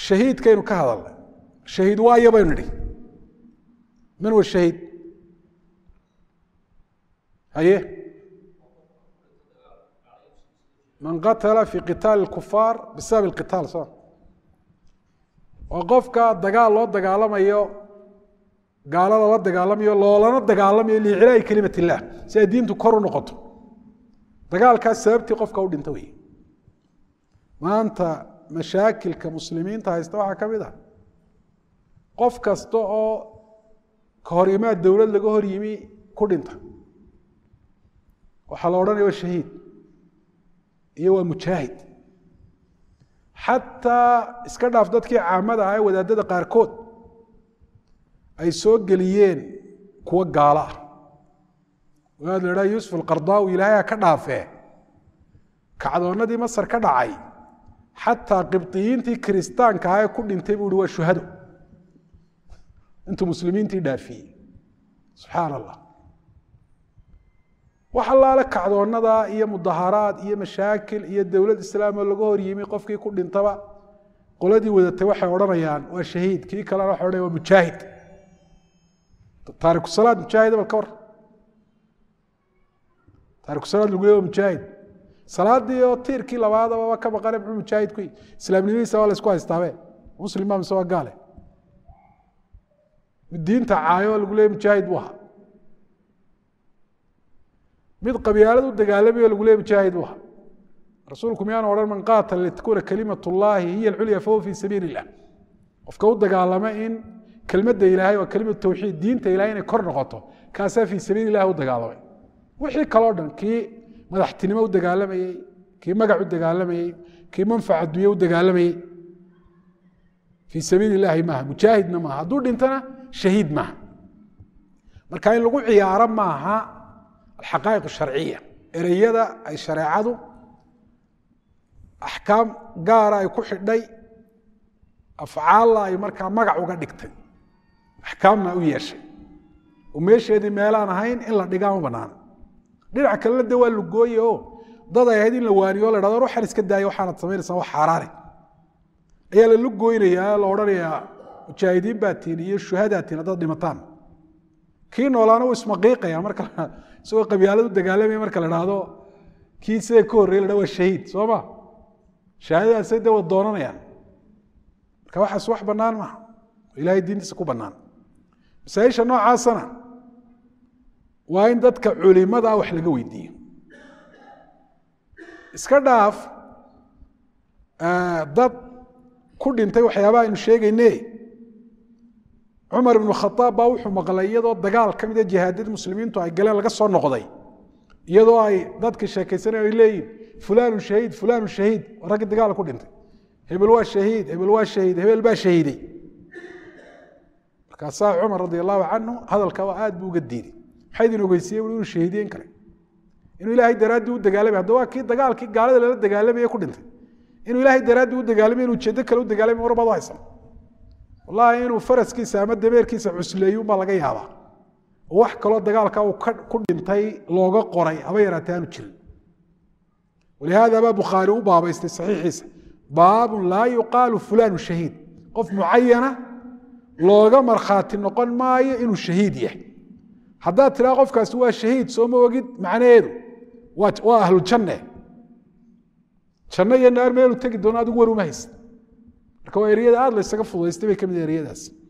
shahiidkaynu ka hadalnay shahiid waayo baynu nidhi man wa shahiid haye man qatala fi qitaali اkufaar bisabab اqitaal so waa qofka dagaal loo dagaalamayo gaalo loola dagaalamayo loolana dagaalamayo liicilaahi kelimat illah si ay diintu kor u noqoto dagaalkaas sababtii qofka u dhinta wey maanta mashaakilka muslimiinta haysta waxaa ka mid ah qof kasta oo ka hor imaad dowlad laga hor yimi ku dhinta waxaa la odhanaya waa shahiid iyo waa mujaahid xataa iska dhaaf dadkii caamada ah ee wadaadada qaarkood ay soo geliyeen kuwo gaalo ah wadaad la idhaha yuusuf alqardaawi ilaahay ka dhaafee kacdoonnadii masar ka dhacay xataa qibdiyiintii kiristaanka ah ee ku dhintay buu ihi waa shuhado intuu muslimiintii dhaafiyey subxaan allah wax allaale kacdoonnada iyo mudaharaad iyo mashaakil iyo dowlad islaamoo laga hor yimi qofkii ku dhintaba qoladii wadatay waxay odhanayaan waa shahiid kii kalena waxay odhanaya waa mujaahid taarikusalaad mujaahid bal ka war taarikusalaad lagu leey waa mujaahid salaadii oo tiirkii labaadaba ka maqane muxuu mujaahid ku islaamnimadiisa waa la isku haystaabe muslim baa mise waa gaale diinta caayo lagu leey mujaahid buu ahaa mid qabyaalad u dagaalamayo lagu leey mujaahid buu ahaa rasuulku miyaanu odhan man qaatala litakuuna kalimat llahi hiya alculya fahuwa fii sabiili illah qofka u dagaalama in kelmadda ilaahay waa kelimatu tawxiid diinta ilahay inay kor noqoto kaasaa fii sabiili illahi u dagaalamay wixii kaloo dhan kii madaxtinimo u dagaalamayey kii magac u dagaalamayey kii manfac adduunye u dagaalamayey fii sabiili illaahi maaha mujaahidna maaha hadduu dhintana shahiid maaha marka in lagu ciyaaro maaha alxaqaa'iq sharciya ereyada ay shareecadu axkaam gaara ay ku xidhay afcaalla ay markaa magac uga dhigtay axkaamna u yeeshay oo meesheedii meelaan ahayn in la dhigaa ma banaana dhinac kalena de waa lugooye o dad ay ahayd in la waaniyo o la dhahdo waxaan iska daayo waxaanad samaynaysaa wax xaaraane ayaa la lugooynayaa la odhanayaa mujaahidiin baa tiin iyo shuhadaa tiin haddaad dhimataan kii noolaana wuu ismaqiiqaya marka isagoo qabyaalad u dagaalamaya marka la dhahdo kii sida ka horrey la dha waa shahiid soo ma shahaadadaasay de wad doonanayaan marka waxaas wax bannaan maaha oo ilahay diintiisa ku bannaan masaaisha noocaasana waa in dadka culimada wax laga weydiiyo iska dhaaf dad ku dhintay waxyaabaha aynu sheegayne cumar ibnu khaaab baa wuxuu maqlay iyadoo dagaal ka mida jihaadadii muslimiintu ay galeen laga soo noqday iyadoo ay dadka sheekaysanay ay leeyihin fulanu shahiid fulanu shahiid raggii dagaal ku dhintay hebel waa shahiid hebel waa shahiid hebel baa shahiiday markaasaa cumar radi allahu canhu hadalkaa aad buu uga diiday maxaa idin ogeysiiye inuu shahiidiyen kale inuu ilaahay daraaddii u dagaalamay hadda waa kii dagaalkii gaalada lala dagaalamaya ku dhintay inuu ilaahay daraaddii u dagaalamay inuu ujeedo kale u dagaalamay war baad u haysan wallahi inuu faraskiisa ama dameerkiisa cusleeyo baa laga yaabaa oo wax kaloo dagaalka uu ku dhintay looga qoray haba yaraatee aanu jirin walihaada baa bukhaari u baabaystay saxiixiisa baabun laa yuqaalu fulanu shahiid qof mucayana looga markhaati noqon maayo inuu shahiid yahay haddaad tiraa qofkaasi waa shahiid soo ma ogid macnaheedu waa ahlujanne janno iyo naar meelu tegi doono adigu war uma haysa marka waa eryada aad la ysaga fudaystay bay ka mid eryadaas